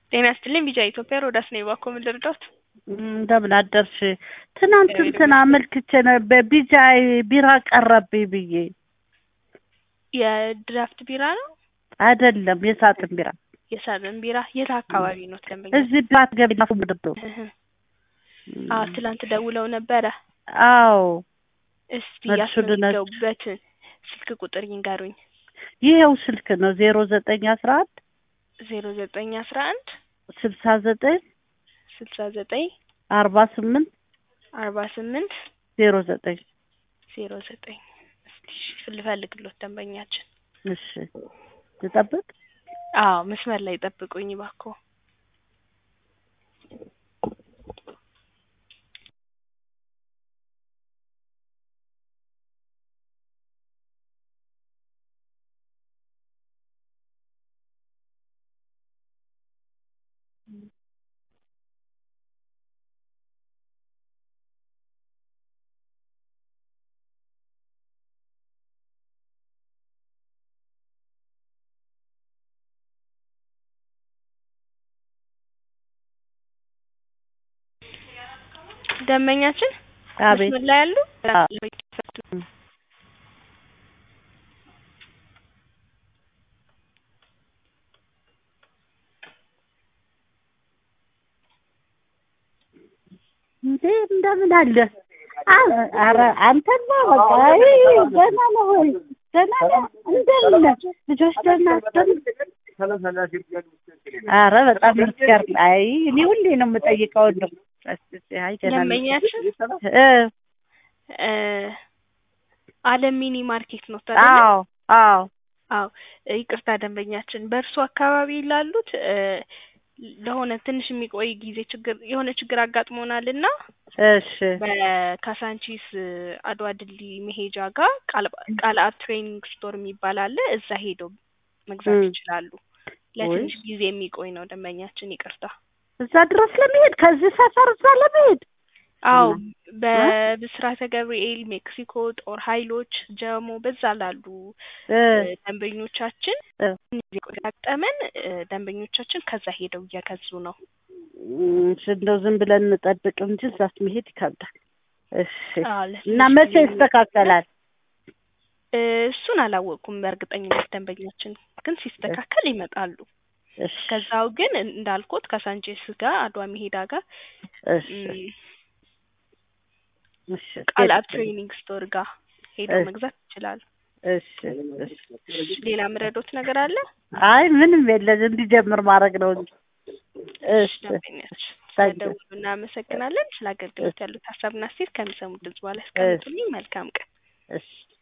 ጤና ይስጥልኝ ቢጫ ኢትዮጵያ ሮዳስ ነኝ። እባክዎ ምን ልርዳዎት? እንደምን አደርሽ? ትናንት እንትን አመልክቼ ነበር ቢጫ ቢራ ቀረብኝ ብዬ። የድራፍት ቢራ ነው አይደለም የሳጥን ቢራ የሳጥን ቢራ የት አካባቢ ነው ደንበኛ? እዚህ ባት ገቢና ምድብ አዎ ትላንት ደውለው ነበረ። አዎ እስቲ መልሱን ልነግርሽ። ያስመዘገቡበትን ስልክ ቁጥር ይንገሩኝ። ይኸው ስልክ ነው ዜሮ ዘጠኝ አስራ አንድ ዜሮ ዘጠኝ አስራ አንድ ስልሳ ዘጠኝ ስልሳ ዘጠኝ አርባ ስምንት አርባ ስምንት ዜሮ ዘጠኝ ዜሮ ዘጠኝ እስቲ ልፈልግሎት ደንበኛችን። እሺ ልጠብቅ። አዎ መስመር ላይ ጠብቁኝ እባክዎ። ደንበኛችን አቤት መስመር ላይ ያሉ አ- እንዴ እንደምን አለ? አ- ኧረ አንተማ በቃ አይ ደህና ነህ ወይ? ደህና ነህ? እንደምን ነህ? ልጆች ደህና ደህና ኧረ በጣም ምስጋር አይ እኔ ሁሌ ነው የምጠይቀው እንደው አይ ደህና ነኝ። ደንበኛችን እ እ አለም ሚኒ ማርኬት ነው ታዲያ? አዎ አዎ አዎ ይቅርታ ደንበኛችን በእርሱ አካባቢ ላሉት እ ለሆነ ትንሽ የሚቆይ ጊዜ ችግር የሆነ ችግር አጋጥሞናል እና እሺ በካሳንቺስ አድዋ ድልድይ መሄጃ ጋር ቃልአብ ትሬኒንግ ስቶር የሚባል አለ። እዛ ሄደው መግዛት ም። ይችላሉ። ለትንሽ ጊዜ የሚቆይ ነው ደንበኛችን ይቅርታ። እዛ ድረስ ለመሄድ ከዚህ ሰፈር እዛ ለመሄድ አዎ እና- በብስራተ ገብርኤል፣ ሜክሲኮ፣ ጦር ኃይሎች፣ ጀሞ በዛ ላሉ እ እ ደንበኞቻችን እ ጊዜ ያጋጠመን እ ደንበኞቻችን ከዛ ሄደው እየገዙ ነው። እም፣ እንደው ዝም ብለን እንጠብቅ እንጂ እዛስ መሄድ ይከብዳል። እሺ አዎ እና ለትንሽ መቼ ጊዜ ይስተካከላል? እ እሱን አላወቅኩም በእርግጠኝነት ደንበኛችን ግን ሲስተካከል ይመጣሉ። እሺ ከዛው ግን እንዳልኩት ከሳንቼስ ጋር አድዋ መሄዳ ጋር እሺ እም፣ እሺ ቃልአብ ትሬኒንግ ስቶር ጋር ሄደው እሺ። መግዛት ይችላሉ። እሺ እሺ እሺ፣ ሌላ ምረዶት ነገር አለ? አይ ምንም የለም እንዲጀምር ማድረግ ነው እንጂ። እሺ እሺ ደንበኛችን ታንኪ ስለደውሉ እናመሰግናለን። ስለ አገልግሎት ያሉት ሀሳብና አስተያየት ከሚሰሙት ድምጽ በኋላ ያስቀምጡልኝ። መልካም ቀን። እሺ